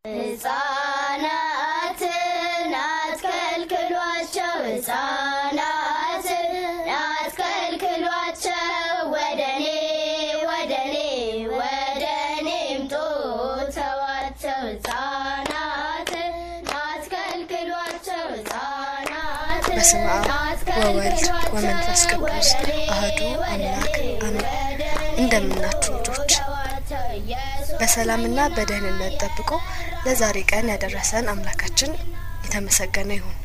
ሕፃናትን አትከልክሏቸው፣ ሕፃናትን አትከልክሏቸው፣ ወደኔ ወደኔ ወደኔ ምጡ ተዋቸው፣ ሕፃናትን አትከልክሏቸው፣ ሕፃናትን በስመ አብ ወወልድ ወመንፈስ ቅዱስ አህዱ አምላክ አሜን። እንደምናችሁ ልጆች በሰላምና በደህንነት ጠብቆ ለዛሬ ቀን ያደረሰን አምላካችን የተመሰገነ ይሁን።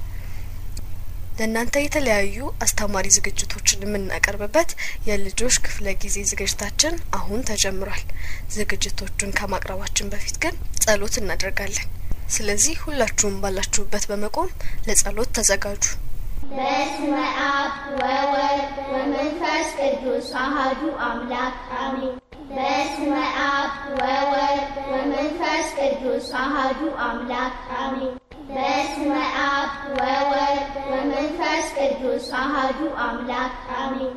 ለእናንተ የተለያዩ አስተማሪ ዝግጅቶችን የምናቀርብበት የልጆች ክፍለ ጊዜ ዝግጅታችን አሁን ተጀምሯል። ዝግጅቶቹን ከማቅረባችን በፊት ግን ጸሎት እናደርጋለን። ስለዚህ ሁላችሁም ባላችሁበት በመቆም ለጸሎት ተዘጋጁ። በስመ አብ ወወልድ ወመንፈስ ቅዱስ አሐዱ አምላክ አሜን። በስመ አብ ወወልድ ወመንፈስ ቅዱስ አሐዱ አምላክ አሜን። በስመ አብ ወወልድ ወመንፈስ ቅዱስ አሐዱ አምላክ አሜን።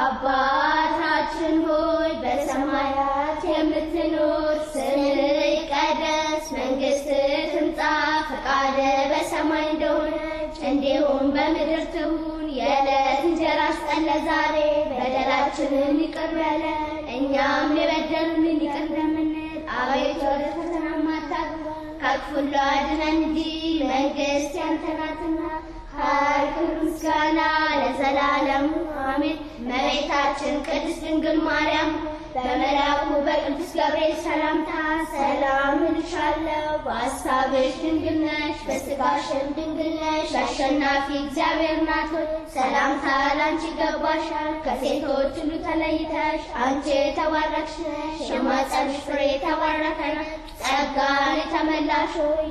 አባታችን ሆይ በሰማያት የምትኖር ስምህ ይቀደስ፣ መንግስትህ ትምጣ፣ ፈቃድህ በሰማይ እንደሆነች እንዲሁም በምድር ትሁን። የዕለት እንጀራችንን ስጠን ዛሬ፣ በደላችንን ይቅር በለን እኛም የበደሉንን ይቅር እንደምንል፣ አቤቱ ወደ ፈተና አታግባን ከክፉ ሁሉ አድነን እንጂ መንግስት ያንተ ናትና ኃይል፣ ክብር፣ ምስጋና ለዘላለሙ አሜን። እመቤታችን ቅድስት ድንግል ማርያም በመልአኩ በቅዱስ ገብርኤል ሰላምታ ሰላም እልሻለሁ፣ በሐሳብሽ ድንግል ነሽ፣ በሥጋሽም ድንግል ነሽ። አሸናፊ እግዚአብሔር ናት ሆይ ሰላምታ ላንቺ ይገባሻል። ከሴቶች ሁሉ ተለይተሽ አንቺ የተባረክሽ ነሽ፣ የማኅፀንሽ ፍሬ የተባረከ ነው። ጸጋን የተመላሽ ሆይ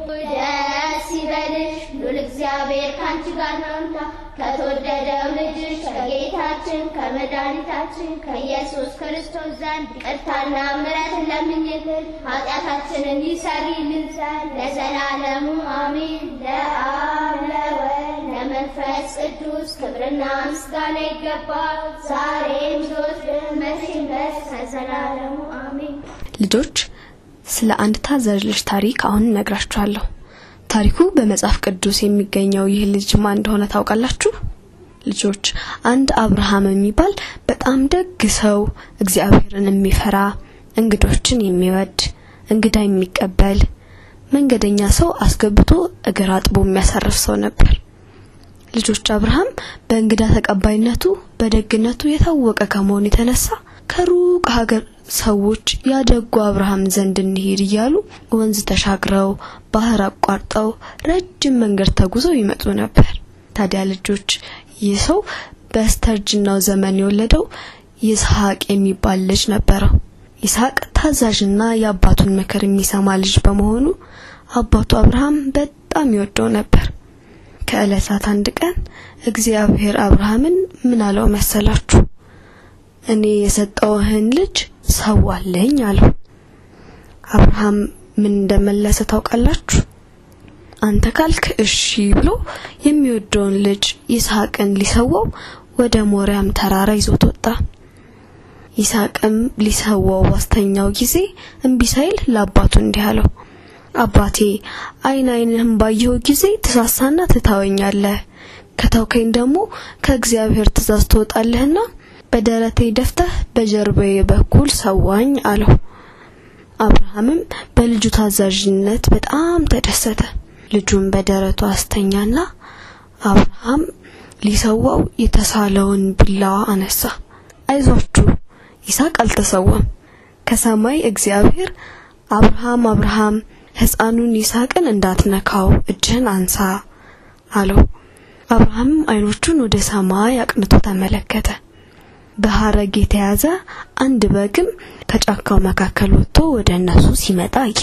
ደስ ይበልሽ፣ ሉል እግዚአብሔር ከአንቺ ጋር ነውና ከተወደደው ልጅሽ ከጌታችን ከመድኃኒታችን ከኢየሱስ ክርስቶስ ዘንድ ይቅርታና ምሕረትን ለምኝልን ኃጢአታችንን ይሰሪልን ዘንድ ለዘላለሙ አሜን። ለአብ ለወልድ ለመንፈስ ቅዱስ ክብርና ምስጋና ይገባል፣ ዛሬም ዘወትርም መቼም ድረስ ከዘላለሙ አሜን። ልጆች ስለ አንድ ታዛዥ ልጅ ታሪክ አሁን እነግራችኋለሁ። ታሪኩ በመጽሐፍ ቅዱስ የሚገኘው ይህ ልጅ ማን እንደሆነ ታውቃላችሁ? ልጆች አንድ አብርሃም የሚባል በጣም ደግ ሰው፣ እግዚአብሔርን የሚፈራ እንግዶችን የሚወድ እንግዳ የሚቀበል መንገደኛ ሰው አስገብቶ እግር አጥቦ የሚያሳርፍ ሰው ነበር። ልጆች አብርሃም በእንግዳ ተቀባይነቱ በደግነቱ የታወቀ ከመሆኑ የተነሳ ከሩቅ ሀገር ሰዎች ያደጉ አብርሃም ዘንድ እንሂድ እያሉ ወንዝ ተሻግረው ባህር አቋርጠው ረጅም መንገድ ተጉዘው ይመጡ ነበር። ታዲያ ልጆች ይህ ሰው በስተርጅናው ዘመን የወለደው ይስሐቅ የሚባል ልጅ ነበረው። ይስሐቅ ታዛዥና የአባቱን ምክር የሚሰማ ልጅ በመሆኑ አባቱ አብርሃም በጣም ይወደው ነበር። ከዕለታት አንድ ቀን እግዚአብሔር አብርሃምን ምን አለው መሰላችሁ? እኔ የሰጠውህን ልጅ ሰዋለኝ አለው። አብርሃም ምን እንደመለሰ ታውቃላችሁ? አንተ ካልክ እሺ ብሎ የሚወደውን ልጅ ይስሐቅን ሊሰዋው ወደ ሞሪያም ተራራ ይዞት ወጣ። ይስሐቅም ሊሰዋው ባስተኛው ጊዜ እምቢ ሳይል ለአባቱ እንዲህ አለው፣ አባቴ አይን አይንህም ባየሁ ጊዜ ትሳሳና ትታወኛለህ። ከተውከኝ ደግሞ ከእግዚአብሔር ትእዛዝ ትወጣለህና በደረቴ ደፍተህ በጀርባዬ በኩል ሰዋኝ አለው። አብርሃምም በልጁ ታዛዥነት በጣም ተደሰተ። ልጁን በደረቱ አስተኛና አብርሃም ሊሰዋው የተሳለውን ቢላዋ አነሳ። አይዟችሁ ይስሐቅ አልተሰዋም። ከሰማይ እግዚአብሔር አብርሃም አብርሃም ሕፃኑን ይስሐቅን እንዳትነካው እጅህን አንሳ አለው። አብርሃምም አይኖቹን ወደ ሰማይ አቅንቶ ተመለከተ። በሐረግ የተያዘ አንድ በግም ከጫካው መካከል ወጥቶ ወደ እነሱ ሲመጣ አየ።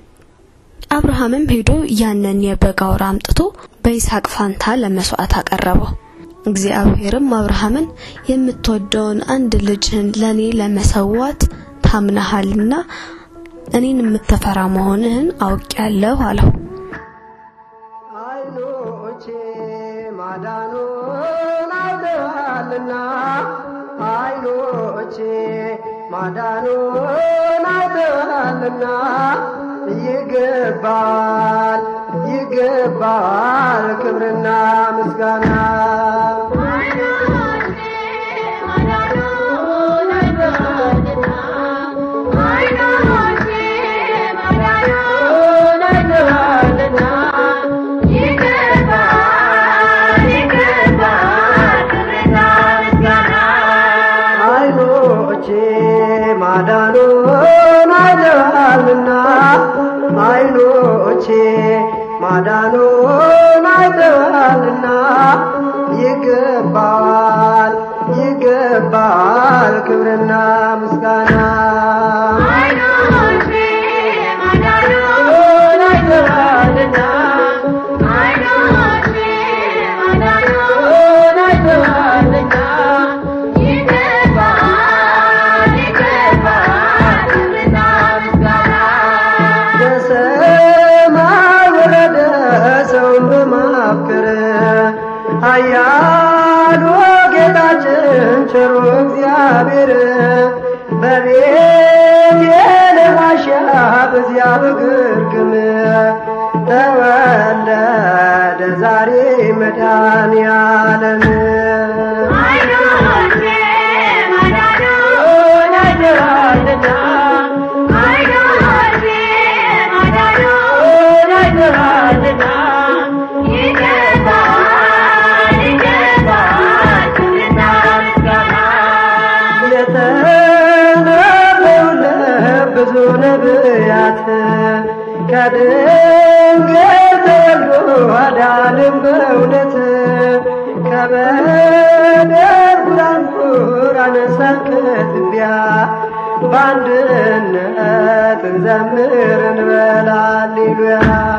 አብርሃምም ሄዶ ያንን የበግ አውራ አምጥቶ በይስሐቅ ፋንታ ለመስዋዕት አቀረበው። እግዚአብሔርም አብርሃምን የምትወደውን አንድ ልጅህን ለኔ ለመሰዋት ታምነሃልና እኔን የምትፈራ መሆንህን አውቄያለሁ አለው። አይኖቼ ማዳኑን አይተዋልና አይኖቼ ማዳኑን አይተዋልና ይገባል ይገባል ክብርና ምስጋና አይኖቼ ማዳኑን አይተዋልና አይኖቼ ማዳኑን አይተዋልና ይገባል ይገባል ክብርና ምስጋና በሰማይ ወረደ ሰውን በማፍቀር ኃያሉ ጌታችን ቸሩ እግዚአብሔር በቤት የለዋሻ በዚያ በግርግም ተወለደ ዛሬ መድኃኔዓለም የተነበዩለት ብዙ ነቢያት ከድንግል ተወልዶ አዳንም በእውነት ከበደል ጉራንጉር አነሳን ከትቢያ በአንድነት እንዘምር እንበል ሃሌሉያ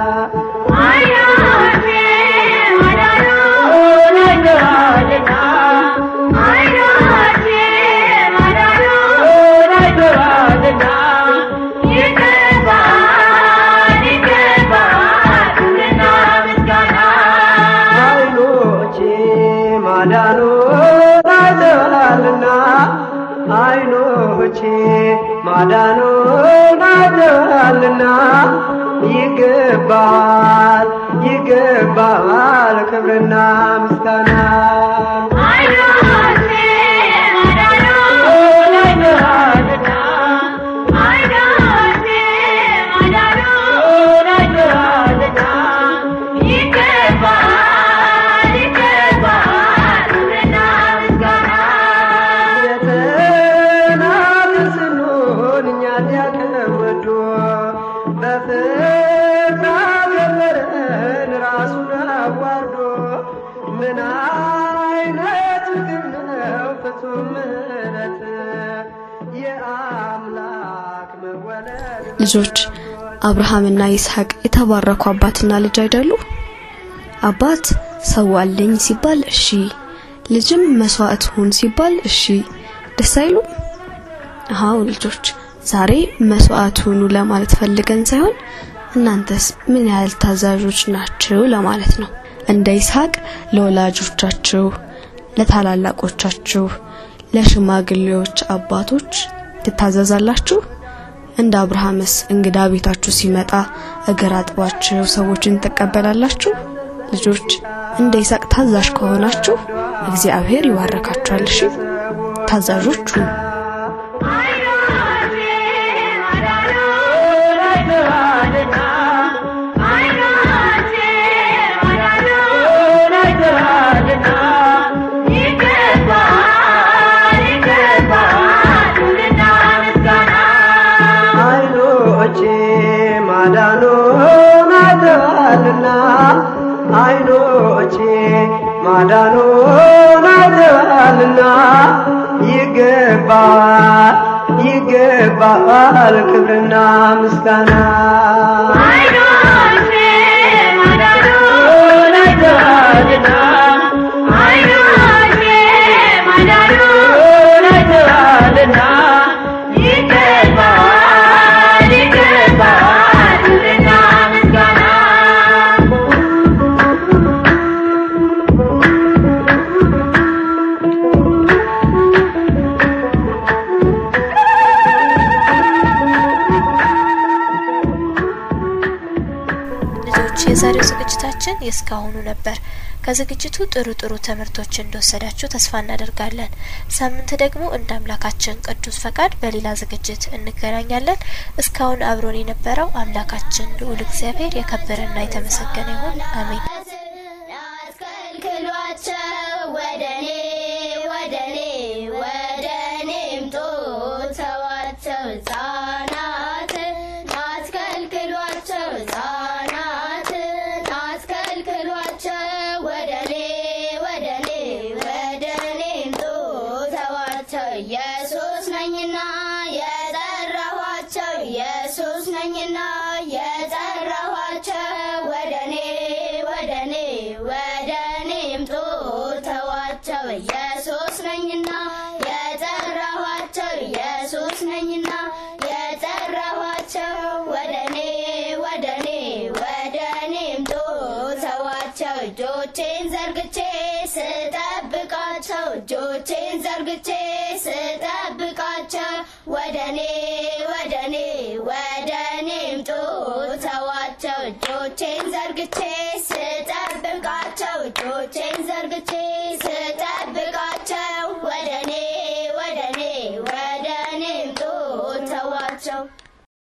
አይኖቼ ማዳኑን አይተዋልና አይኖቼ ማዳኑን አይተዋልና ይገባል ይገባል ክብርና ምስጋና የተናገር ስንሆን እኛን ያከወዶ በፍቅር አከበረን ራሱን አዋርዶ ምን አይነት ፍቅር ነው ፍጹም ምሕረት የአምላክ መወለድ ልጆች አብርሃምና ይስሐቅ የተባረኩ አባትና ልጅ አይደሉ? አባት ሰዋልኝ ሲባል እሺ፣ ልጅም መስዋዕት ሁን ሲባል እሺ፣ ደስ አይሉም? አዎ ልጆች፣ ዛሬ መስዋዕት ሁኑ ለማለት ፈልገን ሳይሆን እናንተስ ምን ያህል ታዛዦች ናችሁ ለማለት ነው። እንደ ይስሐቅ ለወላጆቻችሁ፣ ለታላላቆቻችሁ፣ ለሽማግሌዎች አባቶች ትታዘዛላችሁ? እንደ አብርሃምስ እንግዳ ቤታችሁ ሲመጣ እግር አጥባችሁ ሰዎችን ትቀበላላችሁ? ልጆች እንደ ይስሐቅ ታዛዥ ከሆናችሁ እግዚአብሔር ይባረካችኋል። እሺ ታዛዦች ሁኑ። አይኖቼ ማዳኑን አይተዋልና አይኖቼ ማዳኑን አይተዋልና ይገባል ይገባል ክብርና ምስጋና ልጆች የዛሬው ዝግጅታችን የእስካሁኑ ነበር። ከዝግጅቱ ጥሩ ጥሩ ትምህርቶች እንደወሰዳችሁ ተስፋ እናደርጋለን። ሳምንት ደግሞ እንደ አምላካችን ቅዱስ ፈቃድ በሌላ ዝግጅት እንገናኛለን። እስካሁን አብሮን የነበረው አምላካችን ልዑል እግዚአብሔር የከበረና የተመሰገነ ይሁን። አሜን። አስከልክሏቸው ወደኔ ወደኔ ወደኔ ምጡ ተዋቸው ሕፃናትን አስከልክሏቸው ሕፃናትን አስከልክሏቸው ወደኔ ወደኔ ወደኔ ምጡ ተዋቸው ኢየሱስ ነኝና የጠራኋቸው ኢየሱስ ነኝና የጠራኋቸው ወደኔ ወደኔ ወደኔ ምጡ ተዋቸው ኢየሱስ ነኝና የጠራኋቸው ኢየሱስ ነኝና የጠራኋቸው ወደኔ ወደኔ ወደኔ ምጡ ተዋቸው እጆቼን ዘርግቼ ስጠብቃቸው እጆቼን ዘርግቼ ስጠብቃቸው ወደኔ